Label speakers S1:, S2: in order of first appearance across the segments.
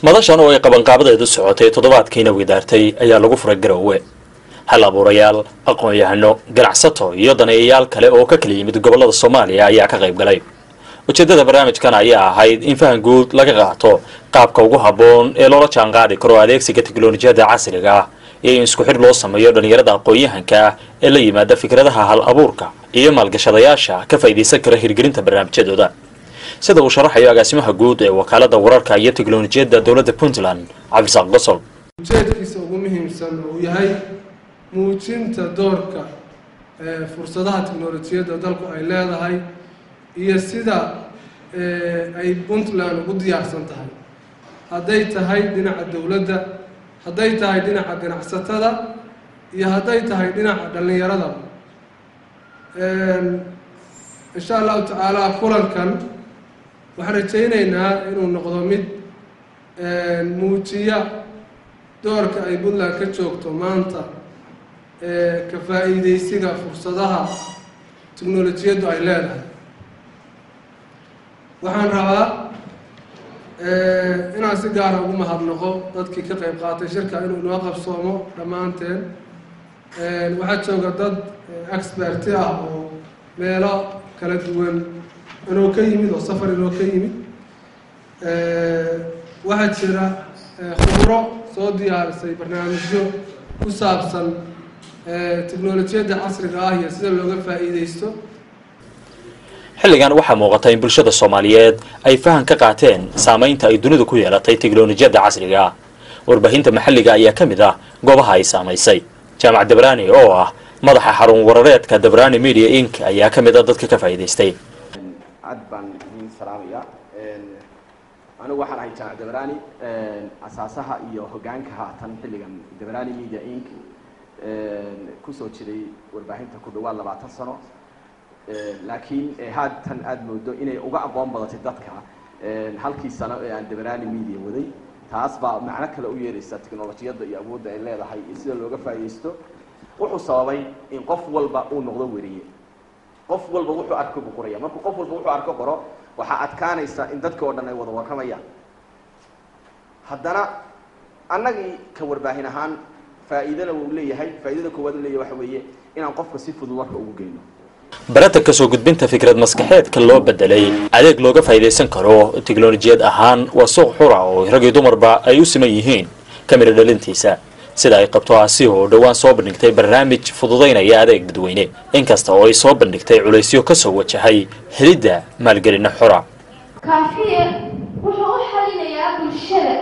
S1: madashan oo ay qabanqaabadeedu socotay toddobaadkiina widaartay ayaa lagu furay garowe hal abuurayaal aqoon-yahano ganacsato iyo daneeyayaal kale oo ka kala yimid gobollada soomaaliya ayaa ka qayb galay ujeeddada barnaamijkan ayaa ahayd in fahan guud laga qaato qaabka ugu habboon ee loola jaanqaadi karo adeegsiga teknolojiyadda casriga ah iyo in isku xidh loo sameeyo dhallinyarada aqoon-yahanka ah ee la yimaada fikradaha hal abuurka iyo maalgashadayaasha ka faa'iidaysan kara hirgelinta barnaamijyadooda sida uu sharaxayo agaasimaha guud ee wakaalada wararka iyo teknolojiyadda dowladda puntland cabdisaaq gosol
S2: ujeedkiisa ugu muhiimsan uu yahay muujinta doorka fursadaha teknolojiyadda dalku ay leedahay iyo sida ay puntland ugu diyaarsan tahay hadday tahay dhinaca dowladda hadday tahay dhinaca ganacsatada iyo hadday tahay dhinaca dhallinyarada insha allahu tacaala kulankan waxaan rajaynaynaa inuu noqdo mid muujiya doorka ay puntland ka joogto maanta ka faa-iideysiga fursadaha teknolojiyaddu ay leedahay waxaan rabaa inaan si gaara ugu mahadnaqo dadkii ka qayb qaatay shirka inuu inoo qabsoomo dhammaanteen waxaa jooga dad experti ah oo meelo kala duwan inoo ka yimid oo safar inoo ka yimid waxaa jira khubro soo diyaarisay barnaamijyo ku saabsan teknolojiyadda casriga ah iyo sida looga faa-iideysto
S1: xilligan waxaa muuqata in bulshada soomaaliyeed ay fahan ka qaateen saamaynta ay dunidu ku yeelatay teknolojiyadda casriga ah warbaahinta maxalliga ayaa ka mid ah goobaha ay saamaysay jaamac dabraani oo ah madaxa xarun warareedka dabraani media inc ayaa ka mid ah dadka ka faa'iidaystay
S3: aad baan idiin salaamaya anigu waxaan ahay jaamac dabraani asaasaha iyo hogaanka haatan xilligan dabraani media inc kusoo jiray warbaahinta ku dhawaad labaatan sano laakiin haatan aada moodo inay uga aqoon badatay dadka halkii sano ee aan dabraani media waday taas baa macno kale u yeeraysa teknolojiyadda iyo awoodda ay leedahay iyo sida looga faa'iidaysto wuxuu sababay in qof walba uu noqdo weriye qof walba wuxuu arko buu qoraya markuu qof walba wuxuu arko qoro waxaa adkaanaysa in dadka oo dhan ay wada warramayaan haddana annagii ka warbaahin ahaan faa'iidana wuu leeyahay faa'iidada koowaad uu leeyahay waxa weeye inaan qofka si fudud warka ugu geyno
S1: barata kasoo gudbinta fikrad maskaxeedka loo bedelay adeeg looga faa'iidaysan karo teknolojiyad ahaan waa suuq xura oo rag iyo dumarba ay u siman yihiin kamira dhalintiisa sida ay qabto asi oo dhowaan soo bandhigtay barnaamij fududaynaya adeeg dadweyne inkasta oo ay soo bandhigtay culaysyo kasoo wajahay helidda maalgelina xora
S4: kaafiye wuxuu u xalinayaa bulshada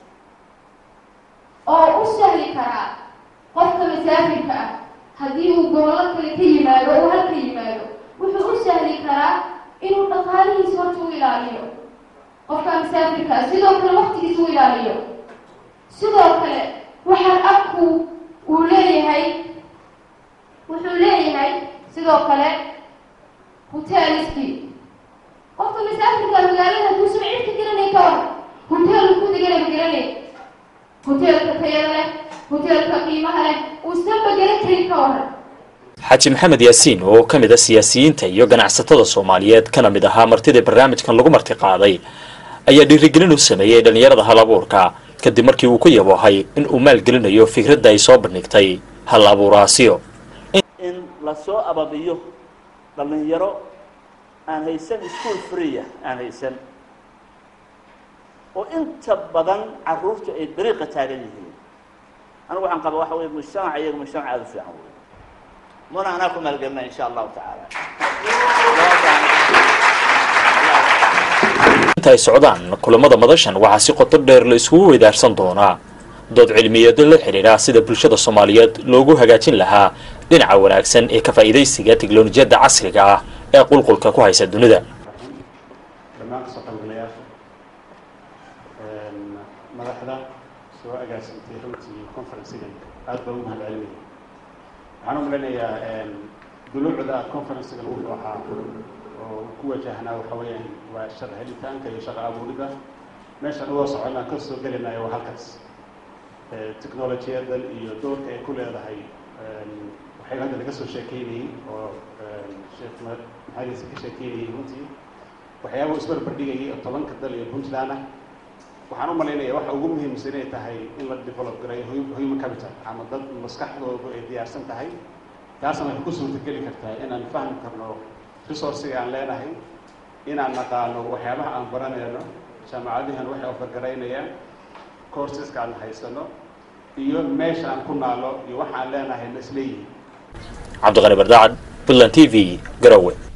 S4: oo u sahli karaa qofka masaafirka ah haddii uu gobollo kale ka yimaado oo halka yimaado wuxuu u sahli karaa inuu dhaqaalihiisa horta u ilaaliyo qofka masaafirka ah sidoo kale waqtigiisa u ilaaliyo sidoo kale waxaan abku uu leeyahay wuxuu leeyahay sidoo kale hotelski qofka masaafirka magaalada hadduusan cid ka garanay ka war hoteelku ku deganaba garanay hoteelka tayada leh hoteelka qiimaha leh uusanba garan karin ka waran
S1: xaaji maxamed yaasiin oo ka mid a siyaasiyiinta iyo ganacsatada soomaaliyeed kana mid ahaa martidii barnaamijkan lagu marti qaaday ayaa dhiirigelin u sameeyey dhallinyarada hal abuurka kadib markii uu ku yaboohay in uu maalgelinayo fikradda ay soo bandhigtay hal abuuraasiyo
S5: in lasoo ababiyo dhallinyaro aan haysan school freeya aan haysan oo inta badan caruurtu ay dariiqa taagan yihiin anigu waxaan qaba waxa weye mujtamaca iyaga mujtamac aada u fiican wey muna anaa ku maalgelina insha allahu tacaala
S1: inta ay socdaan kulamada madashan waxaa si qoto dheer la isugu weydaarsan doonaa dood cilmiyeedyo la xidhiidha sida bulshada soomaaliyeed loogu hagaajin lahaa dhinaca wanaagsan ee ka faa'iidaysiga teknolojiyadda casriga ah ee qulqulka ku haysa dunida
S6: dhammaan kasoo qaybgalayaasha madaxda soo agaasintay runtii conferencigan aad baa ugu mahadcelinaya waxaan u malinayaa duluucda conferencigan wuxuu ahaa oo ku wajahnaa waxa weeyaan waa shaqo helitaanka iyo shaqo abuurida meeshaan uga soconaan ka soo gelinayo waa halkaas technolojiyadan iyo doorka ay ku leedahay waxay hadda laga soo sheekeynayey oo sheekh maxaadiisa ka sheekeynayey runtii waxyaaba isbarbardhigayay oo tobanka dal iyo puntland ah waxaan u malaynayaa waxa ugu muhiimsan inay tahay in la develop gareeyo hu- human capital ama dad maskaxdoodu ay diyaarsan tahay taasna waxay ku suurtageli kartaa inaan fahmi karno resourciga aan leenahay inaan naqaano waxyaabaha aan baranayno jaamacadihan waxay ofargaraynayaan courseska aan haysano iyo meesha aan ku naalo iyo waxa aan leenahay na isleeyihin
S1: cabdiqani bardacad puntland t v garowe